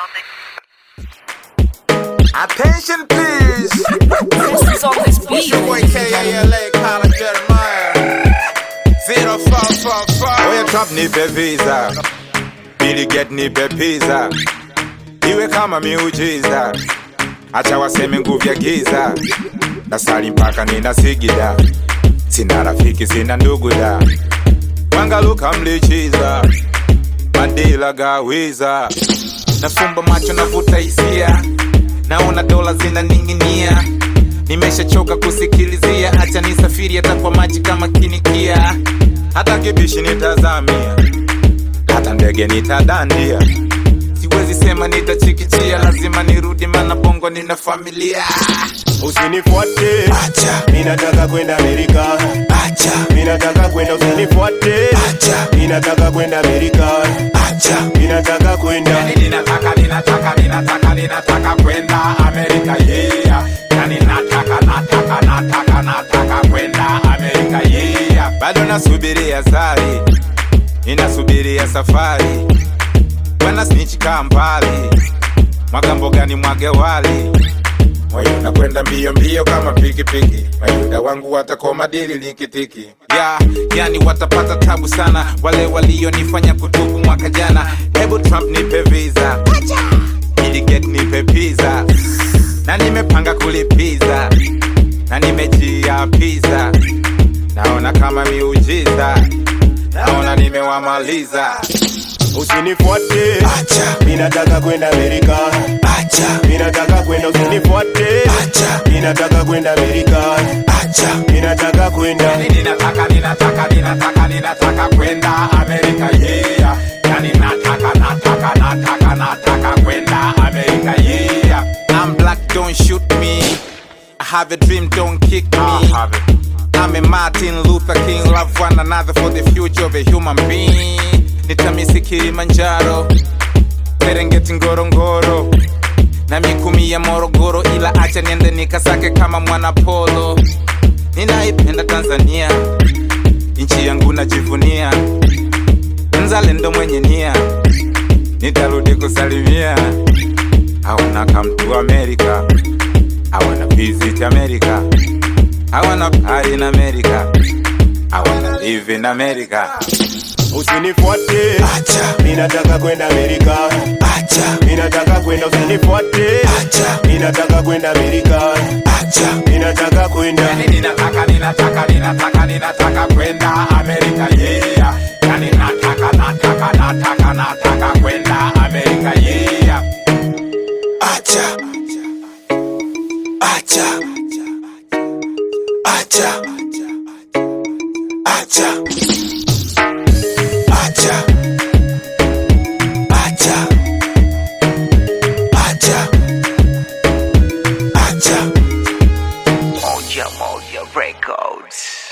Attention please. This is on this beat. Your boy KALA Colin Jeremiah. Zero four four four. Oya Trump nipe visa. Billy get nipe pizza. Iwe kama miujiza. Acha waseme nguvu ya giza. Nasali mpaka ninasigida. Sina rafiki sina ndugu da. Wangaluka mlichiza. Madila gawiza. Nafumba macho navuta hisia. Naona dola zinaning'inia. Nimeshachoka kusikilizia, acha nisafiri hata kwa maji kama kinikia. Hata kibishi nitazamia, hata ndege nitadandia. Siwezi sema nitachikichia, lazima nirudi, mana bongo nina familia. Usinifuate, Acha, minataka kwenda Amerika. acha, Minataka kwenda, usinifuate, acha, minataka kwenda Amerika. acha. Minataka kwenda, Yani ninataka, ninataka, ninataka, ninataka kwenda Amerika, yeah. Yani nataka, nataka, nataka, nataka kwenda Amerika, yeah. Bado nasubiria sari, ninasubiria safari. Bwana snitch kaa mbali, mwaga mbogani mwage wali. Moyo unakwenda mbio mbio kama pikipiki, mayuda wangu watakoma dili likitiki. Ya, yani watapata tabu sana wale walionifanya kutubu mwaka jana. Hebu Trump nipe visa, ili get nipe pizza, na nimepanga kulipiza, na nimejiapiza, naona kama miujiza, naona nimewamaliza. usinifuate, Acha, minataka kwenda Amerika. acha, Minataka kwenda, usinifuate, acha, minataka kwenda Amerika. acha. Minataka kwenda, ninataka ninataka ninataka ninataka kwenda Amerika yeah. Yani nataka nataka nataka nataka kwenda Amerika yeah. I'm black don't shoot me. I have a dream don't kick me. I'm a Martin Luther King love one another for the future of a human being. Nitamisi Kilimanjaro, Serengeti Ngorongoro na mikumi ya Morogoro, ila acha niende nikasake kama mwana polo. Ninaipenda Tanzania, nchi yangu najivunia, mzalendo mwenye nia, nitarudi kusalimia. I wanna come to America, I wanna visit America, I wanna party in America, I wanna live in America. usinifuate, Acha, minataka kwenda Amerika. acha, Minataka kwenda, usinifuate, acha, minataka kwenda Amerika. acha. Minataka kwenda, Yani ninataka ninataka ninataka ninataka kwenda Amerika yeah. Yani nataka nataka nataka nataka kwenda Amerika yeah. Acha. Acha. Acha. Acha. Acha. Acha. Acha. Acha. Moja Moja Records.